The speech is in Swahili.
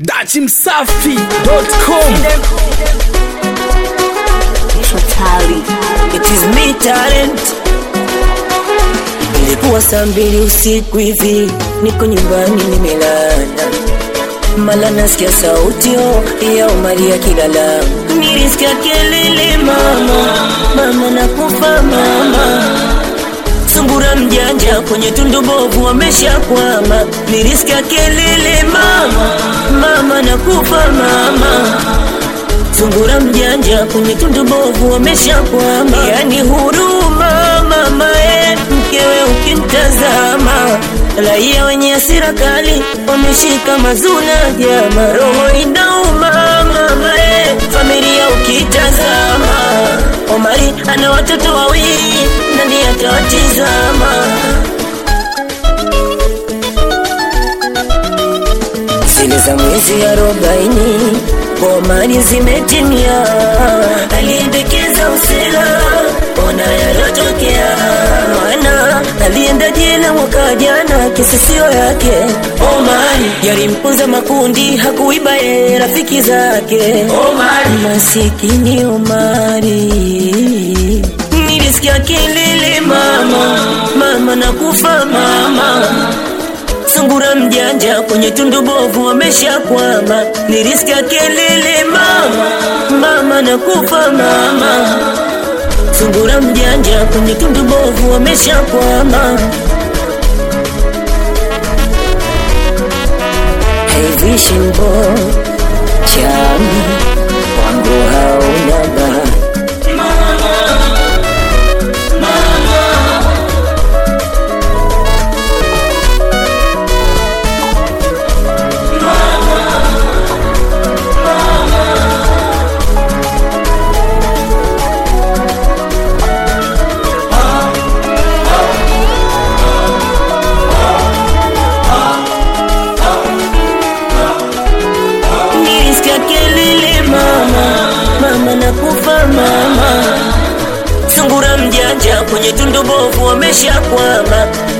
dachimsafi.com Totally. It is me talent. Ilikuwa saa mbili usiku hivi, niko nyumbani nimelala, mala nasikia sauti oh, ya Omari akilala. Nilisikia kelele mama, mama nakufa mama sungura mjanja kwenye tundu bovu wameshakwama. Nilisikia kelele mama, mama nakufa mama sungura mjanja kwenye tundu bovu wameshakwama. Yani huruma mama e, mkewe ukimtazama, raia wenye hasira kali wameshika mazuna jama, roho inauma mama e, familia ukitazama. Omari ana watoto wawili, nani atawatizama? zile za mwezi arobaini Omari zimetimia, aliendekeza usela, ona yalotokea. Maana alienda jela mwaka jana, kesi sio yake. Omari yalimpunza makundi, hakuiba yeye rafiki zake. Omari masikini Omari nilisikia kelele mama, mama nakufa mama sungura mjanja kwenye tundu bovu wameshakwama. Nilisikia kelele mama, mama nakufa mama. Sungura mjanja kwenye tundu bovu wameshakwama. Hey vision boy, chami wangu hauna bahati nilisikia kelele mama, mama nakufa mama. Sungura mjanja kwenye tundu bovu wameshakwama.